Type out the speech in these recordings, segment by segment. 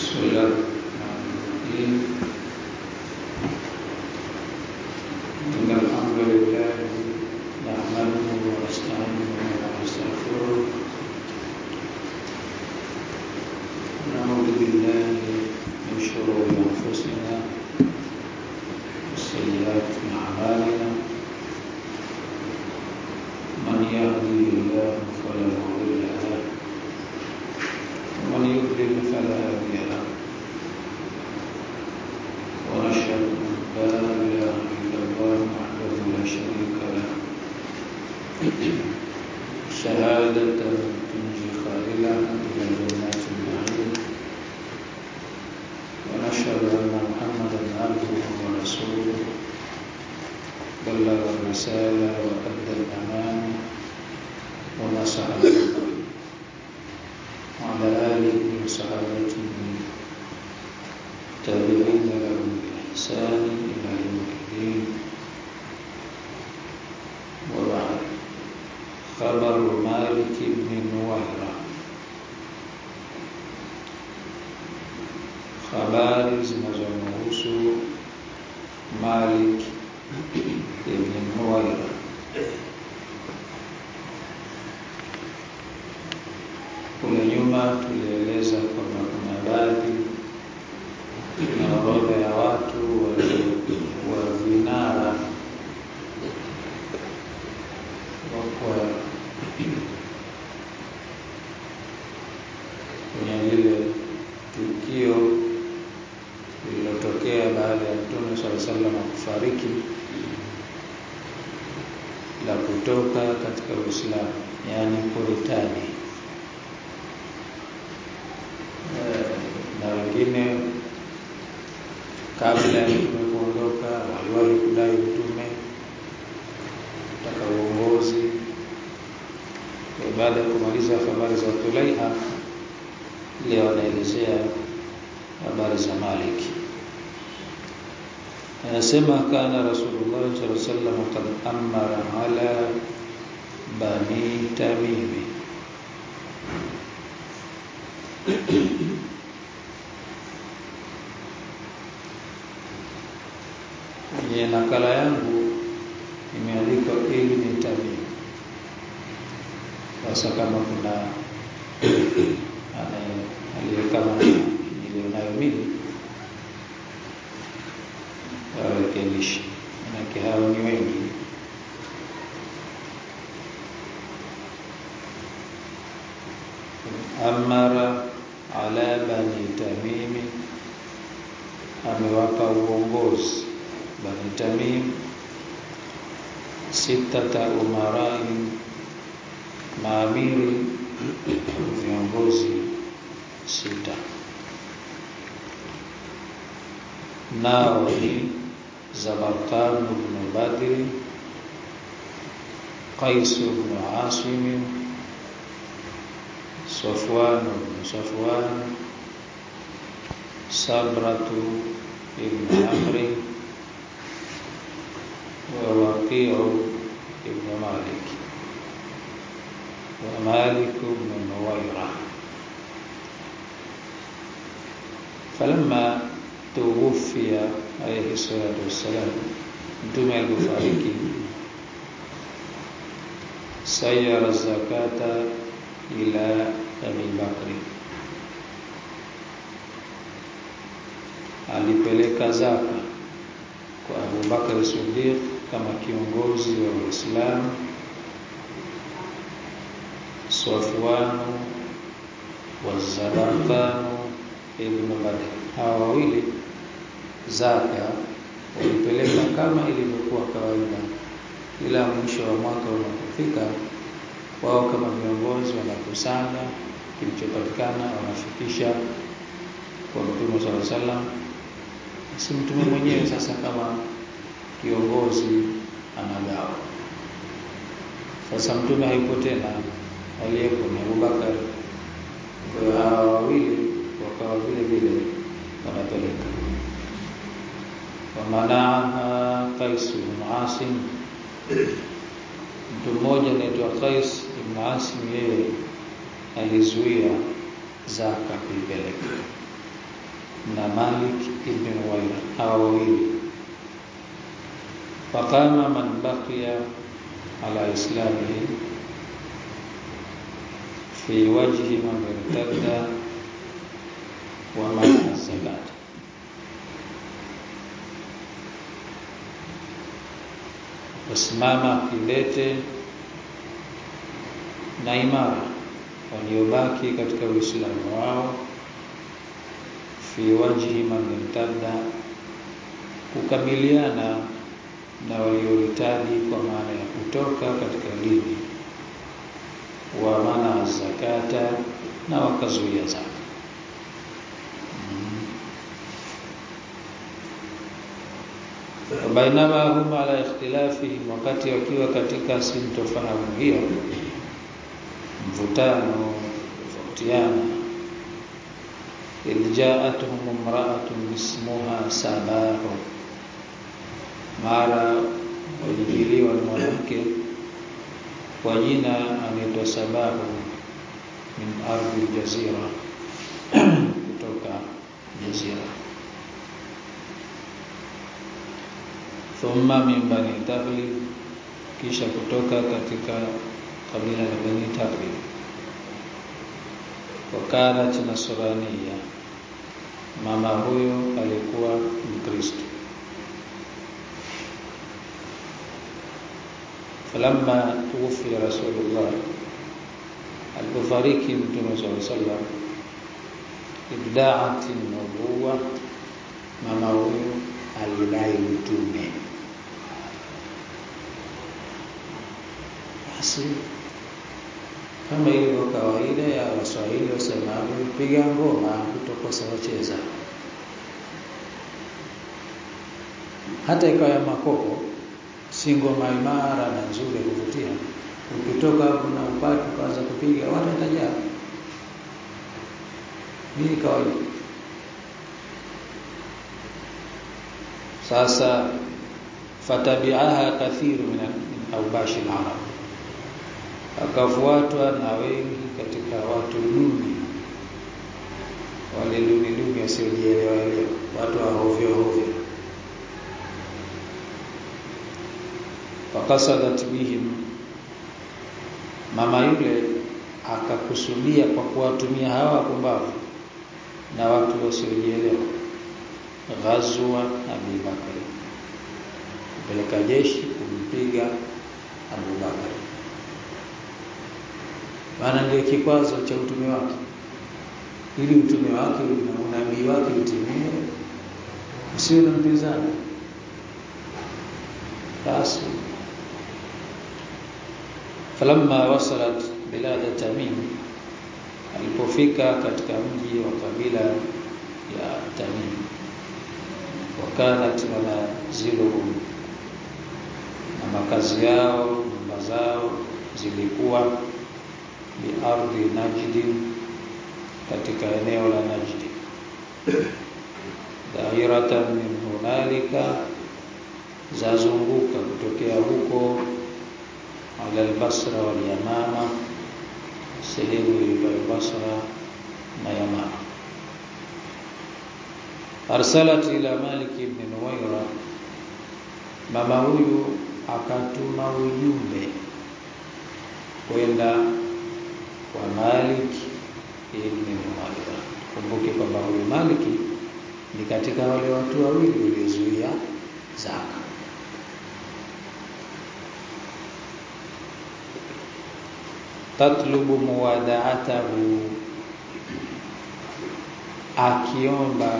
بسم الله الرحمن الرحيم إن الحمد لله نحمده ونستعينه ونستغفره ونعوذ بالله من شرور أنفسنا وسيئات أعمالنا من يهده الله فلا مضل له ومن يضلل فلا هادي له ونشهد ان لا اله الا الله وحده لا شريك له شهادة تنجي قائلا إلى جنات النعيم ونشهد أن محمدا عبده ورسوله بلغ الرسالة وأدى الأمانة ونصح الأمة وعلى آله وصحابته التابعين لهم بإحسان إلى يوم الدين وبعد خبر مالك بن نويرة habari zinazomhusu Malik ibn Nuwaira kule nyuma tulieleza kwamba kuna baadhi na orodha ya watu wa vinara wakwa kwenye lile tukio lililotokea baada ya Mtume sala sallam kufariki la kutoka katika Uislamu, yaani kuritadi na wengine kabla ya mtume kuondoka waliwahi kudai utume taka uongozi. Baada ya kumaliza habari za Tulaiha, leo wanaelezea habari za Malik. Anasema kana Rasulullah sallallahu alaihi wasallam qad amara ala bani Tamimi kwenye nakala yangu imeandikwa ili ni Tamim. Sasa kama kuna aliye kama nilionayo mimi warekebishe, manake hao ni wengi. Amara ala bani Tamimi, amewapa uongozi Bani Tamim sitata umarai, maamiri viongozi sita, nao ni Zabarqan ibn Badri, Qais ibn Asim, Safwan ibn Safwan, Sabratu ibn Amri ووقيع ابن مالك ومالك بن نويرة فلما توفي عليه الصلاة والسلام mtume alipofariki sayara zakata ila Abi Bakri, alipeleka zaka kwa Abu Bakr Siddiq kama kiongozi wa Uislamu, Safwanu wa Zabarqanu ibn Badr. Hawa wawili zaka walipeleka kama ilivyokuwa kawaida, ila mwisho wa mwaka unapofika, wao kama viongozi wanakusanya kilichopatikana, wanafikisha kwa Mtume sallallahu alaihi wasallam. Si mtume mwenyewe sasa kama kiongozi anagawa. Sasa mtume hayupo tena, aliyepo ni Abubakar. Kwa hiyo hawa wawili wakawa vile vile wanapeleka. Wamanaha Qais ibn Asim, mtu mmoja anaitwa Qais ibn Asim, yeye alizuia zaka kuipeleka na Malik ibn Nuwaira hawa wawili faqama man baqiya ala islamihi fi wajhi man irtadda wa man zakat wasimama kidete na imara waliobaki katika Uislamu wao fi wajhi man irtadda kukabiliana na waliohitaji kwa maana ya kutoka katika dini wa mana zakata na wakazuia zaka mm. bainama hum ala ikhtilafihim wakati wakiwa katika sintofahamu hiyo mvutano tofautiana iljaatuhum imra'atun ismuha sabahu mara walijiliwa na mwanamke kwa jina anaitwa Sabahu min ardhi jazira kutoka jazira thumma min bani Taghlib kisha kutoka katika kabila la bani Taghlib wakanat nasraniya mama huyo alikuwa mkristo falamma tuwfiya rasulullah alipofariki mtume saa sallam ibdaat nubuwa mama huyo alidai utume basi kama ilivyo kawaida ya waswahili wasemavyo piga ngoma kutokosa wacheza hata ikawa ya makopo si ngoma imara na nzuri ya kuvutia. Ukitoka hapo na upate kwanza kupiga watu watajaa. Hii kawaida. Sasa fatabiaha kathiru min aubashi al-arab, akafuatwa na wengi katika watu duni, wale duni duni wasiojielewa elewa, watu wa hovyo hovyo fakasadat bihim, mama yule akakusudia kwa kuwatumia hawa wapumbavu na watu wasiojielewa, ghazwa Abi Bakari, kupeleka jeshi kumpiga Abu Bakari, maana ndio kikwazo cha utume wake, ili utume wake na unabii wake utimie, usiwe na mpinzani basi falamma wasalat bilada Tamim, alipofika katika mji wa kabila ya Tamim, wakanat manaziluhum, na makazi yao nyumba zao zilikuwa biardhi Najdi, katika eneo la Najdi, dairatan min hunalika, zazunguka kutokea huko ala al-Basra wal Yamama, sehemu iliyo Basra na Yamama. Arsalat ila Malik ibn Nuwaira, mama huyu akatuma ujumbe kwenda kwa Malik ibn Nuwaira. Kumbuke kwamba huyu Malik ni katika wale watu wawili waliozuia zaka. tatlubu muwadaatahu, akiomba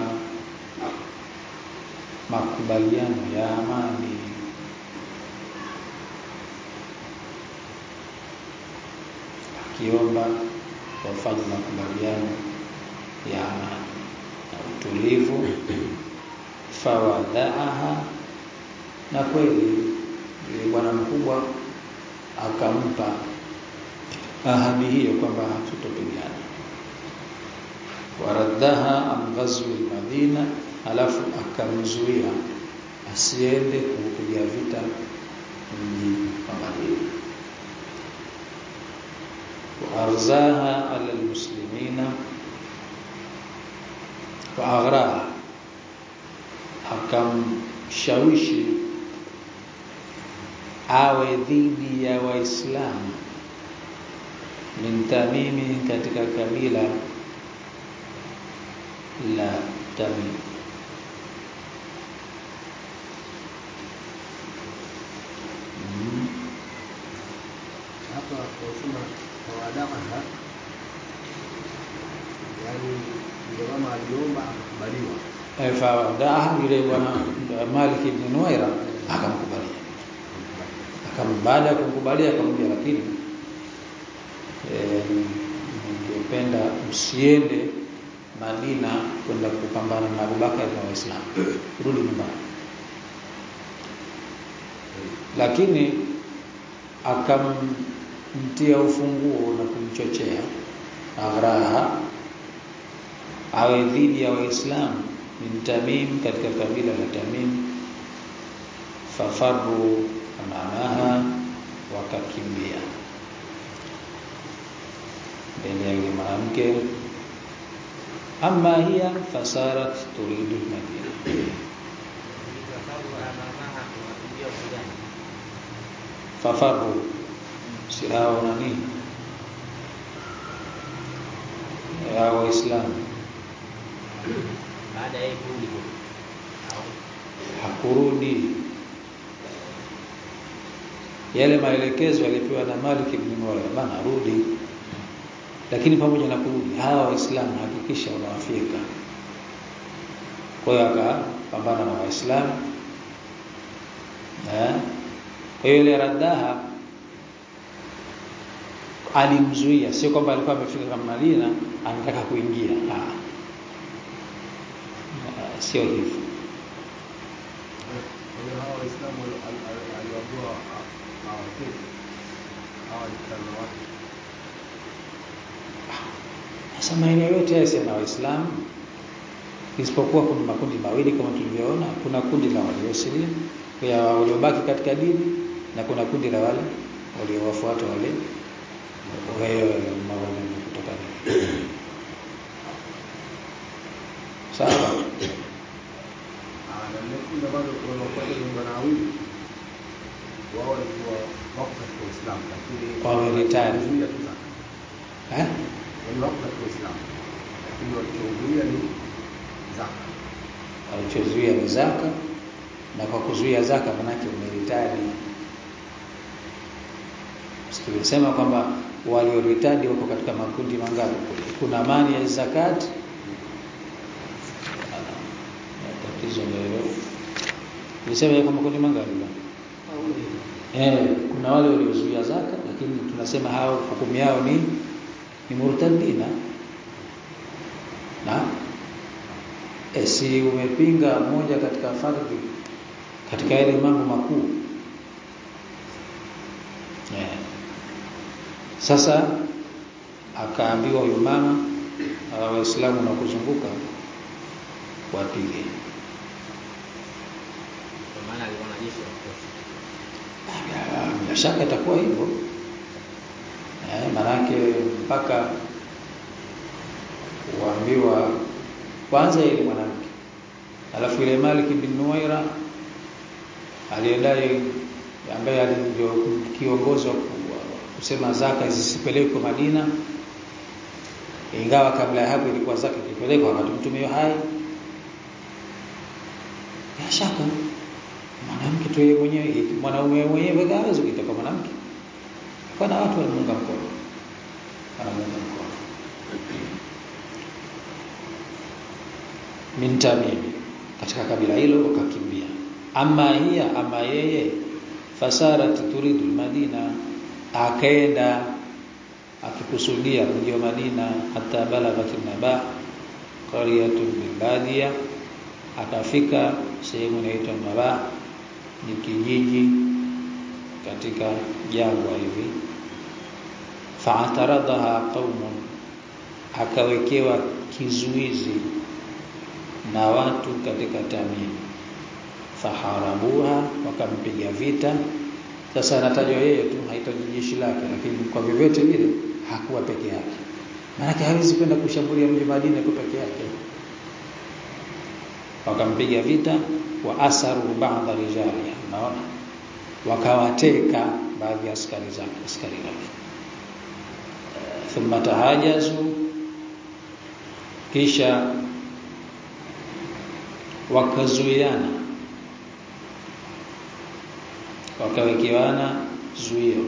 makubaliano ya amani. Akiomba wafanye makubaliano ya amani na utulivu. Fawadaaha, na kweli yule bwana mkubwa akampa ahadi hiyo kwamba hatutopigana. Waraddaha an ghazwi al-Madina, alafu akamzuia asiende kuupiga vita mji wa Madina. Waarzaha ala almuslimina, waaghraha, kumshawishi awe dhidi ya Waislamu min Tamimi katika kabila la Tamim. Mm. hapa wasema tawadaaha, yani ndio kama aliomba akakubaliwa. Eh, Fadaha yule bwana Malik ibn Nuwaira akamkubalia, akam baada ya kumkubalia akamwambia, lakini eh, ningependa msiende Madina kwenda kupambana na Abubakar na Waislamu, rudi nyumbani. Lakini akamtia ufunguo na kumchochea aghraha awe dhidi ya Waislamu min Tamim, katika kabila la Tamim. Fafaru amamaha, wakakimbia mbele ya yule mwanamke. Amma hiya fasarat turidu Madina, fafaru si hao nani ya Waislamu baada ya kurudi au hakurudi. Yale maelekezo yalipewa na Malik ibn Nuwayra, bana rudi. Lakini pamoja na kurudi, hawa Waislamu hakikisha unawafika. Kwa hiyo akapambana na Waislamu eh. Kwa hiyo ile Raddaha alimzuia, sio kwamba alikuwa amefika kama Madina anataka kuingia ah. Ah, sio hivyo. Kwa hiyo hawa Waislamu wali- ali- ali- aliwaambiwa ha- hawaketi hawa ni kama watu Sasa maeneo yote haya yana Waislamu isipokuwa kuna makundi mawili kama tulivyoona. Kuna kundi la waliosilimu ya waliobaki katika dini na kuna kundi la wale waliowafuata wale wale mawali kutoka dini. Sawa. Ah, na lile kundi ambalo wanafuata ni Mbanawi wao walikuwa wako katika Uislamu lakini Wameritari. walizuia tu zaka. Eh? Yaani wako katika Uislamu lakini walichozuia ni zaka. Walichozuia ni zaka na kwa kuzuia zaka manake umeritadi. Tulisema kwamba walioritadi wako katika makundi mangapi? Kuna mani ya zakati na tatizo ndio tulisema yako makundi mangapi bwana? Eh, kuna wale waliozuia zaka lakini tunasema hao hukumu yao ni ni murtadina. Na e, si umepinga moja katika fardhi katika yale mambo makuu. Eh. Sasa akaambiwa huyu mama hawa Waislamu na kuzunguka wapige. kwa maana alikuwa na jeshi la kutosha. Ah, Bila shaka itakuwa hivyo eh, manake mpaka kuambiwa kwanza ile mwanamke, alafu ile Malik bin Nuwaira aliyedai ambaye ndio kiongozi wa ku- kusema zaka zisipelekwe Madina, ingawa kabla ya hapo ilikuwa zaka ikipelekwa wakati mtume hai. Bila shaka mwanamke tu yeye mwenyewe, mwanaume mwenyewe hawezi kuita kwa mwanamke, kwa na watu wanamuunga mkono, wanamuunga mkono min Tamimi, katika kabila hilo wakakimbia. Ama hiya, ama yeye fasarat turidu Madina, akaenda akikusudia mji wa Madina, hata balaghat naba qaryatun bilbadia, akafika sehemu inaitwa Naba, ni kijiji katika jangwa hivi. Faataradaha qaumun, akawekewa kizuizi na watu katika Tamim, faharabuha, wakampiga vita. Sasa anatajwa yeye tu, haitaji jeshi lake, lakini kwa vyovyote vile hakuwa peke yake, maanake hawezi kwenda kushambulia mji Madina kwa peke yake. wakampiga vita wa asaru ba'dha rijali unaona wakawateka baadhi ya askari zake askari wake thumma tahajazu kisha wakazuiana wakawekewana zuio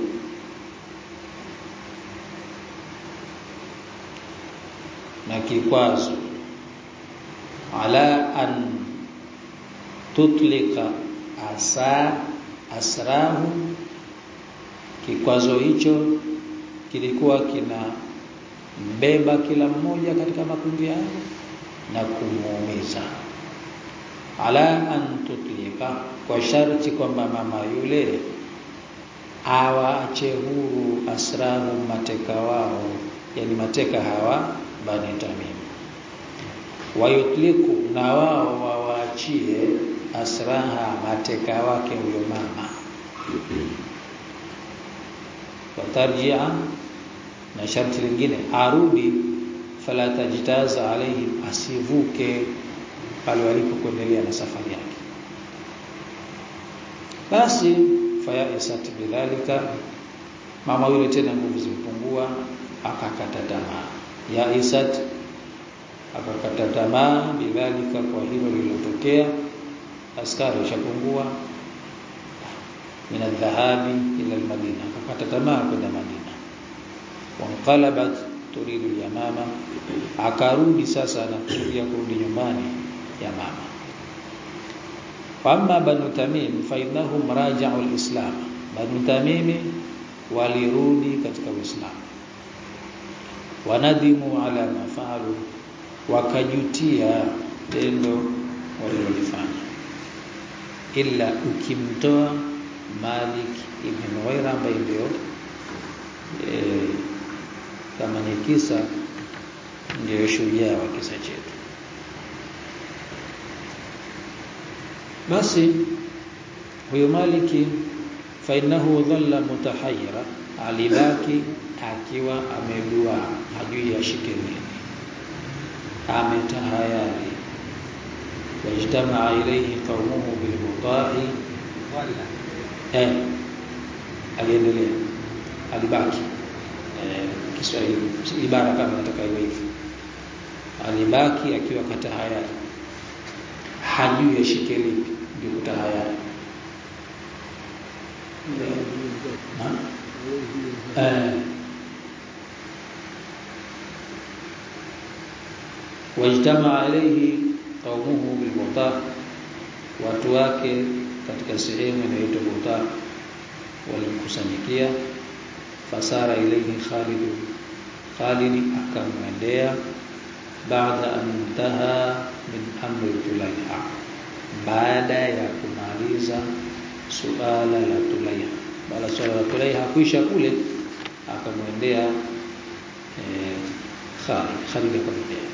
na kikwazo ala an tutlika asa asrahu kikwazo hicho kilikuwa kina mbeba kila mmoja katika makundi yao na kumuumiza ala an tutlika kwa sharti kwamba mama yule awaache huru asrahu mateka wao yani mateka hawa bani tamim wayutliku na wao wawaachie asraha mateka wake huyo mama watarjia na sharti lingine arudi fala tajtaza alaihim asivuke pale walipokuendelea na safari yake basi fayaisat bidhalika mama yule tena nguvu zimpungua akakata tamaa ya isat akakata tamaa bidhalika kwa hilo lililotokea askari ushapungua min adhahabi ila almadina akakata tamaa kwenda madina wanqalabat turidu yamama akarudi sasa anakusudia kurudi nyumbani ya mama Amma Banu Tamim fa innahum raja'u al-Islam. Banu Tamim walirudi katika Uislamu. Wanadimu ala ma fa'alu wakajutia tendo walilofanya. Illa ukimtoa Malik ibn Nuwaira ambaye ndio eh kama ni kisa ndio shujaa wa kisa chetu. basi huyo maliki fa innahu dhalla mutahayyira alibaki akiwa amedua hajui ashike nini ametahayari wajtamaa ilayhi qaumuhu bil mutahi eh aliendelea alibaki eh, Kiswahili ibara kama nataka iwe hivi alibaki akiwa katahayari hajui ashike lipi ndio kutahayari eh wajtama alayhi qaumuhu bil muta watu wake katika sehemu inayoitwa muta walimkusanyikia fasara ilayhi Khalid Khalid akamwendea baada an intaha min amri Tulaiha baada ya kumaliza suala la Tulaiha baada suala la Tulaiha kuisha kule akamwendea eh, Khalid Khalid akamwendea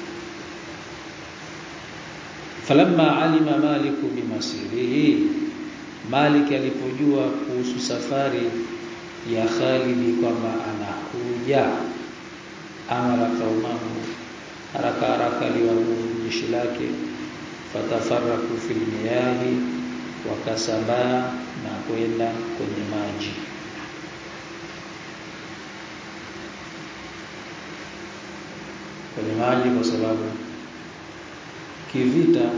falamma alima Malik bimasirihi Malik alipojua kuhusu safari ya Khalid kwamba anakuja amara kaumahu haraka haraka aliwaamuru jeshi lake fatafarraku fil miyahi wakasambaa na kwenda kwenye maji kwenye maji kwa sababu kivita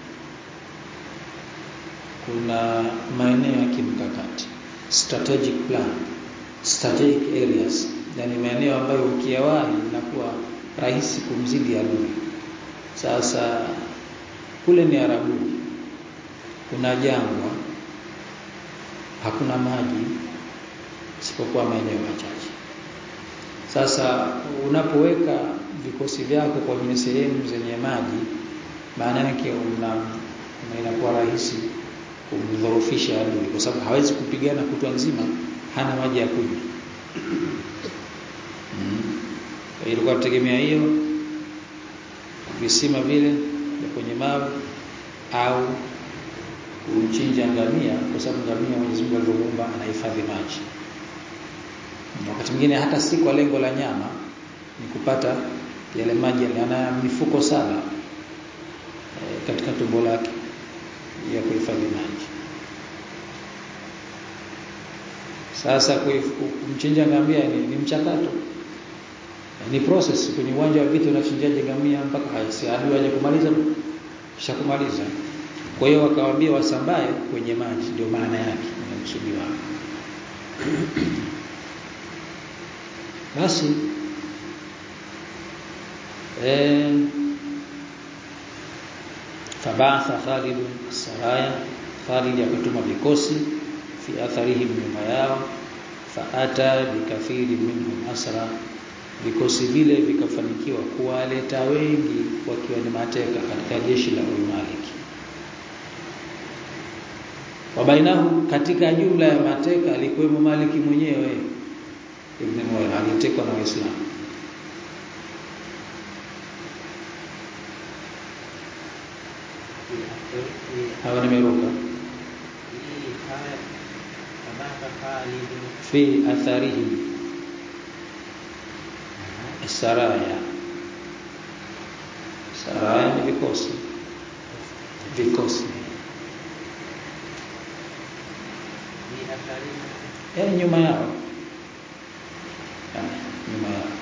kuna maeneo ya kimkakati strategic plan strategic areas yani maeneo ambayo ukiyawahi inakuwa rahisi kumzidi adui sasa kule ni Arabuni kuna jangwa hakuna maji isipokuwa maeneo machache sasa unapoweka vikosi vyako kwenye sehemu zenye maji maana yake una inakuwa rahisi kumdhoofisha adui kwa sababu hawezi kupigana kutwa nzima hana maji ya kunywa mm. ilikuwa tutegemea hiyo visima vile vya kwenye mawe au kumchinja ngamia kwa sababu ngamia Mwenyezi Mungu alivyomuumba anahifadhi maji wakati mwingine hata si kwa lengo la nyama ni kupata yale maji ana mifuko saba e, katika tumbo lake ya kuhifadhi maji. Sasa kumchinja ngamia ni, ni mchakato ni process kwenye uwanja wa vita unachinjaje ngamia mpaka haisi adui aje kumaliza kisha kumaliza kwa hiyo wakawaambia wasambae kwenye maji ndio maana yake inakusudiwa basi eh fabatha Khalid saraya Khalid akatuma vikosi fi atharihim nyuma yao faata bikathiri minhum asra vikosi vile vikafanikiwa kuwaleta wengi wakiwa ni mateka katika jeshi la Malik. Wabainahu katika jumla ya mateka alikuwemo Maliki mwenyewe Ibn Muwayr alitekwa na Waislamu. Hawa nimeruka fi atharihim saraya saraya ni vikosi vikosi yani nyuma yao yani, nyuma yao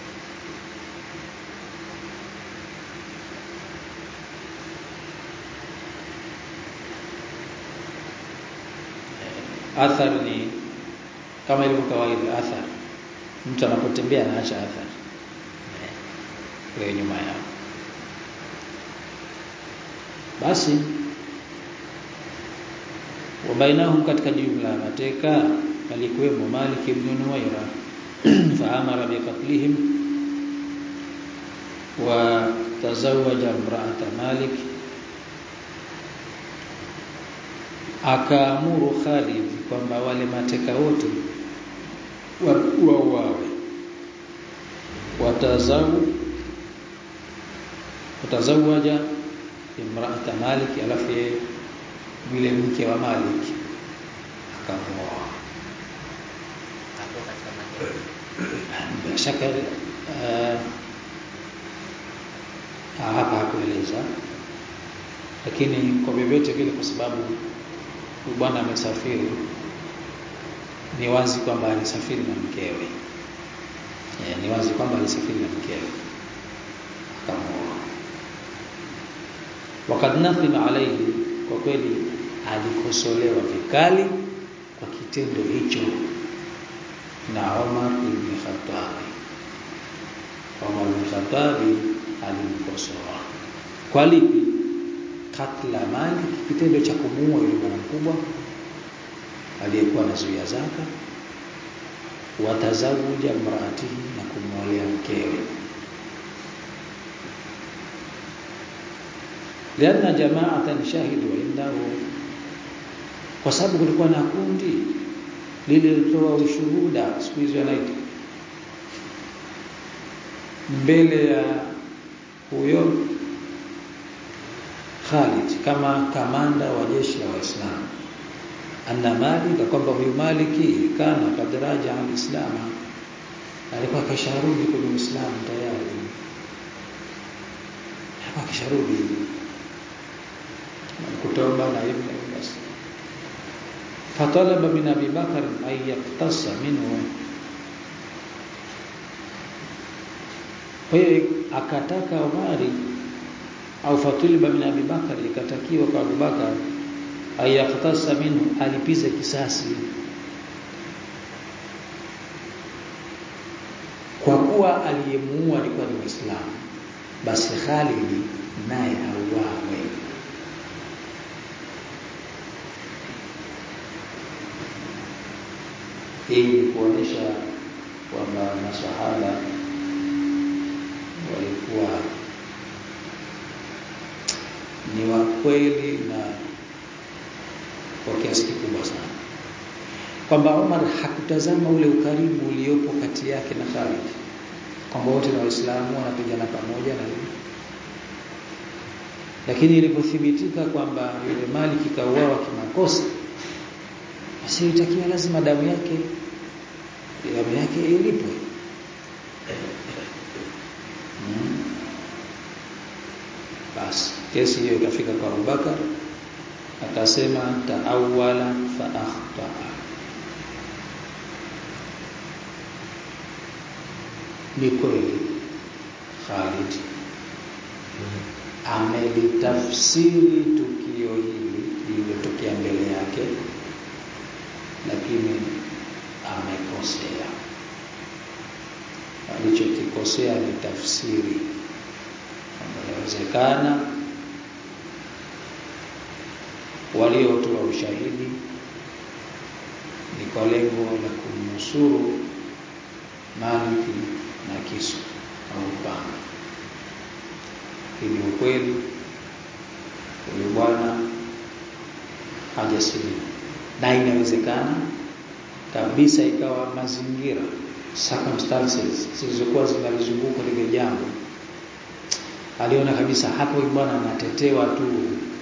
athar ni kama ilivyo kawaida athar mtu anapotembea anaacha athar kwa nyuma yao basi wabainahum katika jumla ya mateka alikuwemo Malik ibn Nuwaira faamara biqatlihim wa tazawaja imra'ata Malik akaamuru Khalid kwamba wale mateka wote wauawe watazawu watazawaja imra'ata Malik alafu yule mke wa Malik akaoa bila shaka uh, hapa hakueleza lakini kwa vyovyote vile kwa sababu huyu bwana amesafiri ni wazi kwamba alisafiri na mkewe e, ni wazi kwamba alisafiri na mkewe akamuoa wakad nathima alayhi kwa kweli alikosolewa vikali kwa kitendo hicho na Omar ibn Khattab Omar ibn Khattab alimkosoa kwa lipi katla mali kitendo cha kumuua yule bwana mkubwa aliyekuwa anazuia zaka watazawuja mraatihi na kumwolea mkewe lianna jama'atan shahidu indahu kwa sababu kulikuwa na kundi lililotoa ushuhuda siku hizo anaita mbele ya huyo Khalid kama kamanda wa jeshi la Waislamu anna Malik kwamba huyu Maliki kana kadraja al-Islam alikuwa kasharudi kwenye Uislamu tayari alikuwa kasharudi kutoba na hivyo basi fatalaba min Abi Bakar ay yaktasa minhu kwa hiyo akataka Umari au fatuliba min Abi Bakar ikatakiwa kwa Abu Bakar ayaktasa minhu alipize kisasi kwa kuwa aliyemuua alikuwa ni Muislamu basi Khalid naye auawe hii ni kuonesha kwamba maswahaba walikuwa ni wa kweli na kwa kiasi kikubwa sana kwamba Omar hakutazama ule ukarimu uliopo kati yake na Khalid kwamba wote na Waislamu wanapigana pamoja na hivi lakini ilipothibitika kwamba yule Malik kauawa kimakosa basi ilitakiwa lazima damu yake damu yake ilipwe hmm. basi kesi hiyo ikafika kwa Abubakar akasema taawala fa akhtaa ni kweli Khalid amelitafsiri tukio hili lililotokea mbele yake lakini amekosea alichokikosea ni tafsiri kwamba inawezekana waliotoa ushahidi ni kwa lengo la kumnusuru Maliki na kisu au upanga. Hii ni ukweli, huyu bwana hajasilimu, na inawezekana kabisa ikawa mazingira circumstances zilizokuwa zinalizunguka lile jambo, aliona kabisa hapo huyu bwana anatetewa tu,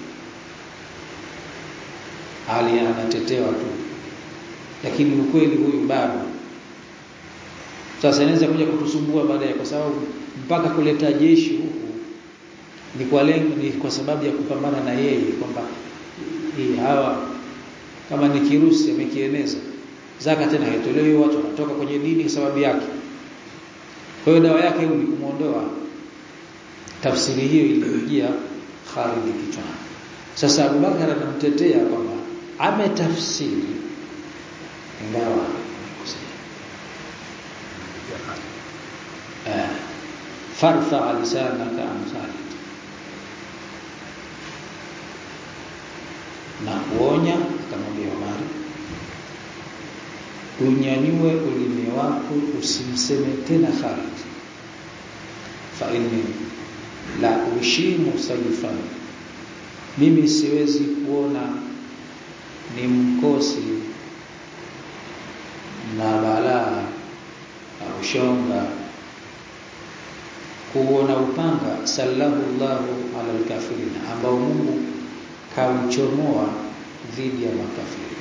ali anatetewa tu, lakini ukweli huyu bado sasa inaweza kuja kutusumbua baadaye, kwa sababu mpaka kuleta jeshi huku ni kwa lengo, ni kwa sababu ya kupambana na yeye, kwamba hii hawa kama ni kirusi amekieneza, zaka tena haitolewi, watu wanatoka kwenye dini kwa sababu yake. Kwa hiyo dawa yake ni kumuondoa. Tafsiri hiyo ilimjia Khalid kichwani. Sasa Abubakar anamtetea kwamba ametafsiri ingawa farfa lisanaka an Khalid, na kuonya akamwambia Omar, unyanyue ulimi wako usimseme tena Khalid, fa inni la ushimu sayfan, mimi siwezi kuona ni mkosi na balaa au shonga kuona upanga sallahu Allahu ala alkafirin, ambao Mungu kauchomoa dhidi ya makafiri.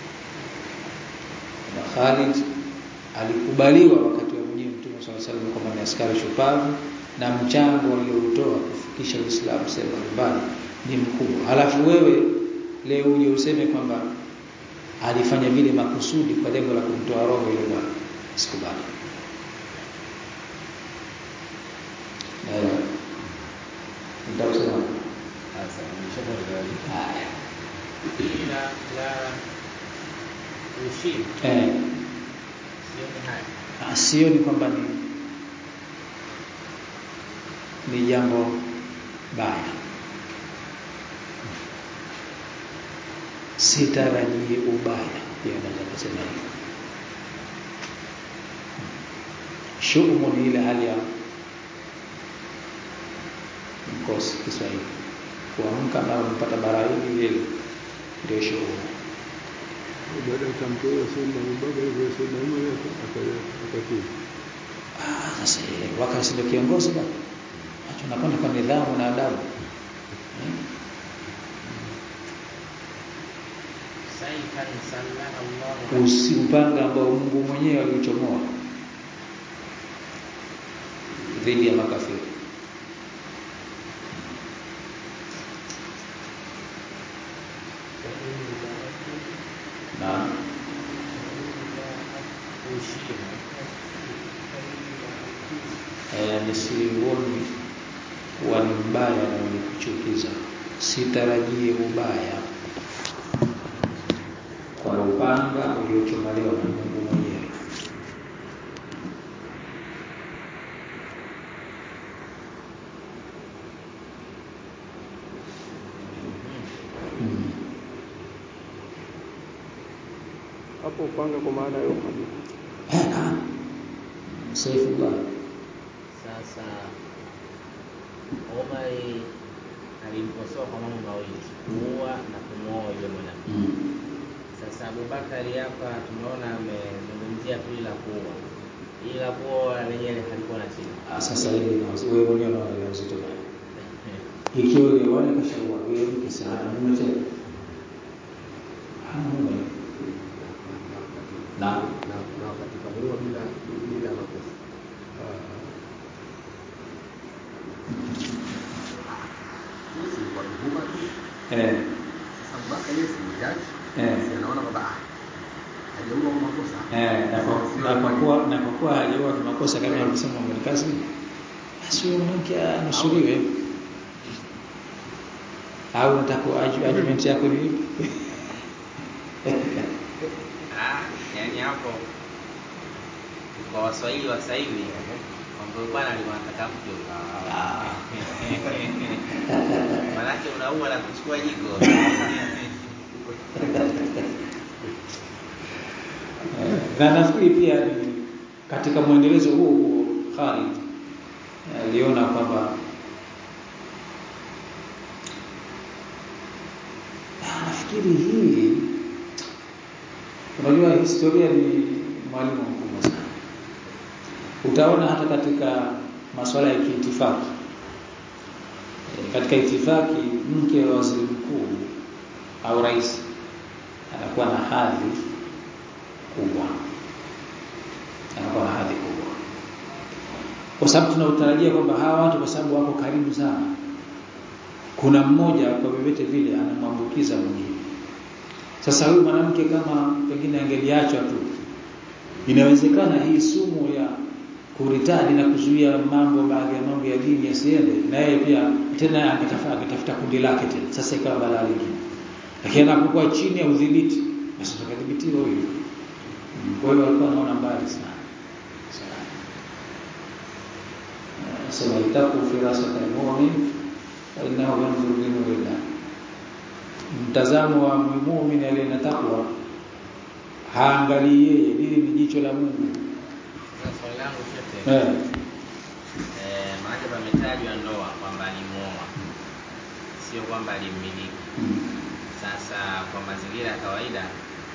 Na Khalid alikubaliwa wakati wa mwenyewe Mtume swalla salam kwamba ni askari shupavu na mchango aliyoutoa kufikisha Uislamu sehemu mbalimbali ni mkubwa. Halafu wewe leo uje useme kwamba alifanya vile makusudi kwa lengo la kumtoa roho ile bwana, sikubali. Nitakusema Sasa nimeshakuelewa. haya Ila la ushiri eh, sioni haya. ah, sioni kwamba ni ni jambo baya, sitarajii ubaya, pia naweza kusema hivyo. Shumu ni ile hali ya mkosi Kiswahili, kuamka na mpata bara hili lile, ndio shumu. baada ya tamko hilo sunna mbaba hivyo sunna hiyo akakiri Ah, sasa yeye wakati ndio kiongozi bwana. Acha nakwenda kwa nidhamu na adabu. Hmm? Saifan sallaha Allahu Usi upanga ambao Mungu mwenyewe aliuchomoa dhidi ya makafiri. Na eh, nisiuoni kuwa ni mbaya na wenye kuchukiza, sitarajie ubaya kwa upanga uliochomolewa na Mungu mwenyewe. Hmm. hapo upanga kwa maana ya Umar Eh, naam. Saifullah. Sasa Omari alimkosoa kwa mambo mawili, kuua na kumwoa yule mwanamke. Mm. Sasa Abubakari hapa tumeona amezungumzia tu ila kuua, ila kuoa lenyewe halikuwa na shida. Ah, Sasa hili na wewe mwenyewe unaona ni uzito gani? Ikiwa yule bwana kashaua yule mke sana mume tena. Hana mume. Na na na wakati kamuua bila bila makosa eh Sasa mpaka yeye si jaji, Eh. si anaona kwamba ah, hajaua kwa makosa. eh na kwa na kwa kuwa na kwa kuwa hajawa kwa makosa kama alivyosema Mwenyekazi basi huyo mwanamke anusuriwe au nataka argument yako ni ipi Ah, yani hapo kwa Waswahili wa sasa hivi kwamba huyu bwana alikuwa anataka mke Ah. Manake unaua na kuchukua jiko. Eh, na nafikiri pia ni katika mwendelezo huo huo Khalid aliona kwamba Ah, nafikiri hii unajua historia ni mwalimu mkubwa sana utaona hata katika masuala ya kiitifaki Eh, katika itifaki mke wa waziri mkuu au rais anakuwa na hadhi kubwa anakuwa na hadhi kubwa kwa sababu tunautarajia kwamba hawa watu kwa sababu wako karibu sana kuna mmoja kwa vyovyote vile anamwambukiza mwingine sasa huyu mwanamke kama pengine angeliachwa tu inawezekana hii sumu ya kuritadi na kuzuia mambo baadhi ya mambo ya dini yasiende na yeye pia tena angetafuta angetafuta kundi lake tena sasa ikawa balaa lingine lakini anapokuwa chini ya udhibiti basi tukadhibitiwa huyo Mm, kwa hiyo alikuwa anaona mbali sana sana Eh, sema itaku firasata almu'min fa innahu yanzuru bi nurillah mtazamo wa muumini aliye na takwa haangalii yeye lile ni jicho la Mungu Sasa swali langu shote. eh Eh, maana pametajwa ndoa kwamba alimuoa. Sio kwamba alimmiliki. mm. Sasa kwa mazingira ya kawaida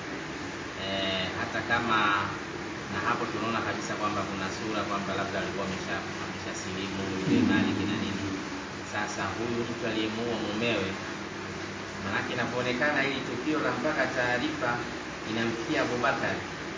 eh, hata kama na hapo tunaona kabisa kwamba kuna sura kwamba labda alikuwa amesha amesha silimu ile mali kina nini. Sasa huyu mtu aliyemuua mumewe, manake inapoonekana hili tukio la mpaka taarifa inamfikia Abubakar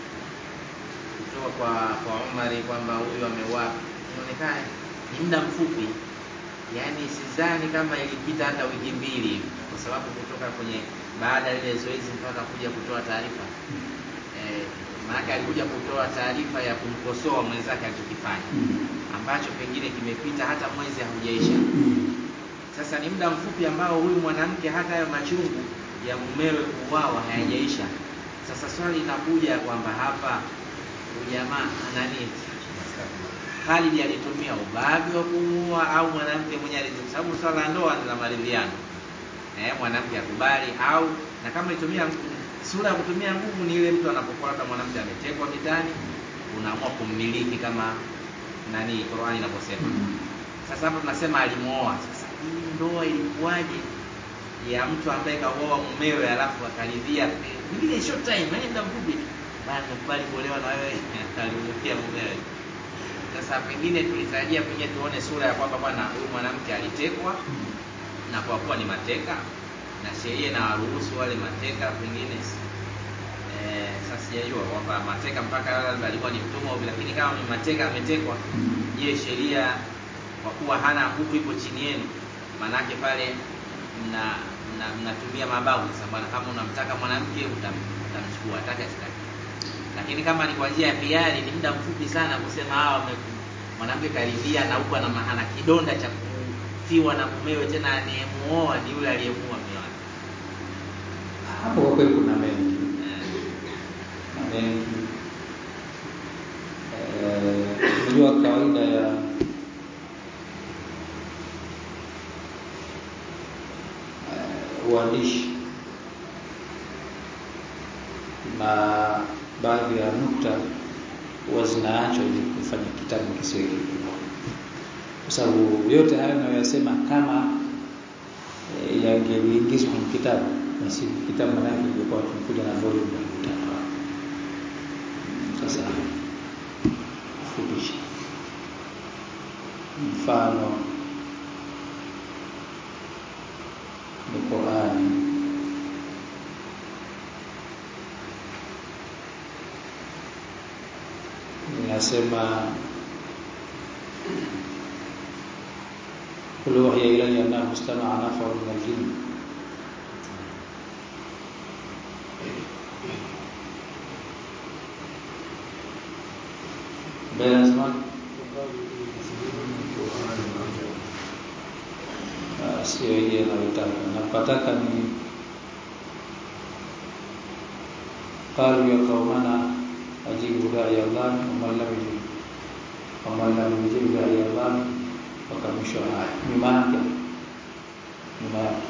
kutoka kwa kwa Umari kwamba huyu ameuawa, inaonekana ni muda mfupi yaani sidhani kama ilipita hata wiki mbili hivi, kwa sababu kutoka kwenye baada ya ile zoezi mpaka kuja kutoa taarifa eh, maanake alikuja kutoa taarifa ya kumkosoa mwenzake alichokifanya Mm. ambacho pengine kimepita hata mwezi haujaisha. Mm. Sasa ni muda mfupi ambao huyu mwanamke hata hayo machungu ya mumewe kuuawa hayajaisha. Sasa swali linakuja kwamba hapa huyu jamaa nani Khalid alitumia ubavi wa kumuua au mwanamke mwenyewe alitumia, kwa sababu swala la ndoa ni la maridhiano. Eh, mwanamke akubali au na kama itumia sura ya kutumia nguvu ni ile mtu anapokuwa labda mwanamke ametekwa mitaani, unaamua kummiliki kama nani Qur'ani inavyosema. Sasa hapa tunasema alimuoa. Sasa hii ndoa ilikuwaje ya mtu ambaye kaoa mumewe alafu akaridhia mwingine short time, yani muda mfupi tu. bana nikubali kuolewa na wewe alimwambia mumewe. Sasa pengine tulitarajia pengine tuone sura ya kwamba bwana huyu mwanamke alitekwa na kwa kuwa ni mateka na sheria inawaruhusu wale mateka pengine eh, sasa sijajua kwamba mateka mpaka labda alikuwa ni mtumwa hivi, lakini kama ni mateka ametekwa, je, sheria kwa kuwa hana nguvu ipo chini yenu, manake pale mna mna- mnatumia mabavu. Sasa bwana, kama unamtaka mwanamke utam- utamchukua, atake asitake. Lakini kama ni kwa njia ya hiari, ni muda mfupi sana kusema hawa wame- mwanamke karidhia na huko ana ma- ana kidonda cha kufiwa na mumewe, tena anayemuoa ni yule aliyemuua mume wake. hapo kwa kweli kuna mengi Eh, na mengi Eh, unajua kawaida ya eh, uandishi na baadhi ya nukta huwa zinaachwa ili kufanya kitabu kisiwe kikubwa, kwa sababu yote hayo nayoyasema kama e, yangeliingizwa kwenye kitabu basi kitabu manake ingekuwa tumekuja na volume ya tatu hapo. Sasa kufupisha mfano ni Qurani inasema قل أوحي إلي أنه استمع نفر من الجن sio hii anayotaka napataka ni qalu ya qaumana ajibu da'i Allah wa man lam yujib wa man lam yujib da'i Allah mpaka mwisho wa aya nyuma yake nyuma yake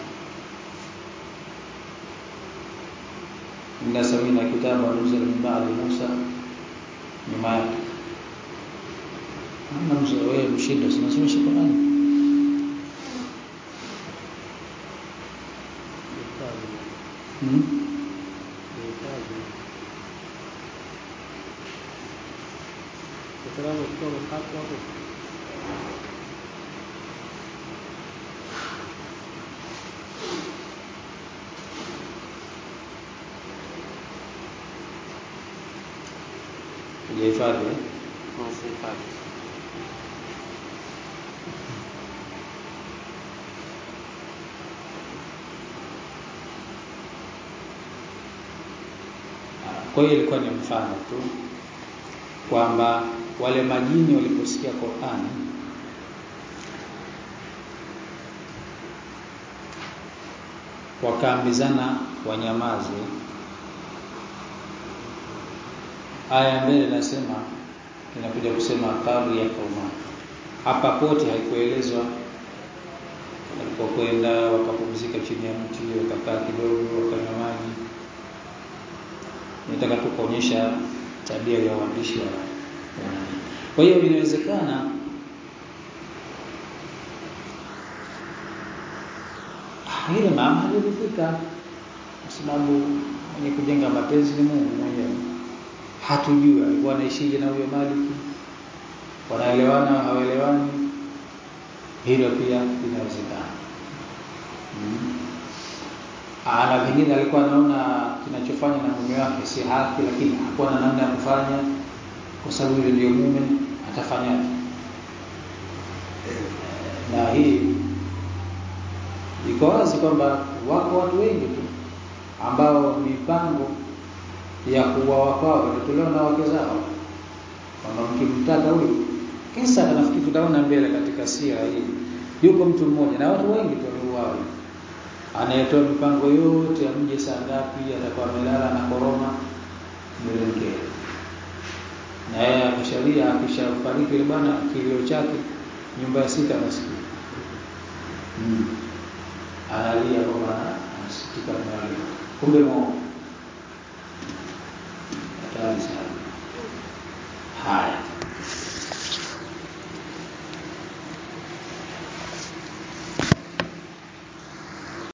inna samina kitaba nuzila min ba'di Musa nyuma yake Ana mzee wewe mshinda sinasomesha Qur'ani Hmm? Usalama ukiwa umepatwa hapo Hujahifadhi eh? Kwa hiyo ilikuwa ni mfano tu kwamba wale majini waliposikia Qur'ani wakaambizana wanyamaze. Aya mbele nasema inakuja kusema qalu ya qauma. Hapa pote haikuelezwa walipokwenda wakapumzika chini ya mti wakakaa kidogo wakanywa maji nataka tu kuonyesha tabia ya waandishi wa kwa hiyo inawezekana ile mama halijafika kwa sababu mwenye kujenga mapenzi ni Mungu mwenyewe hatujui alikuwa anaishije na huyo Maliki wanaelewana au hawaelewani hilo pia linawezekana hmm. Ana pengine alikuwa anaona kinachofanya na mume wake si haki, lakini hakuwa na namna ya kufanya, kwa sababu yule ndio mume, atafanyaje? Na hii iko wazi kwamba wako watu wengi tu ambao mipango ya kuuawa kwao inatolewa na wake zao, kwamba mkimtaka huyu kisa, nafikiri tutaona mbele katika sira hii, yuko mtu mmoja na watu wengi tu waliuawa anayetoa mipango yote amje saa ngapi, atakuwa amelala na koroma mbele mke, na yeye akishalia akishafariki ile bwana, kilio chake nyumba ya sita nasikia mm. analia kwamba anasikitika nalia, kumbe mwao hatari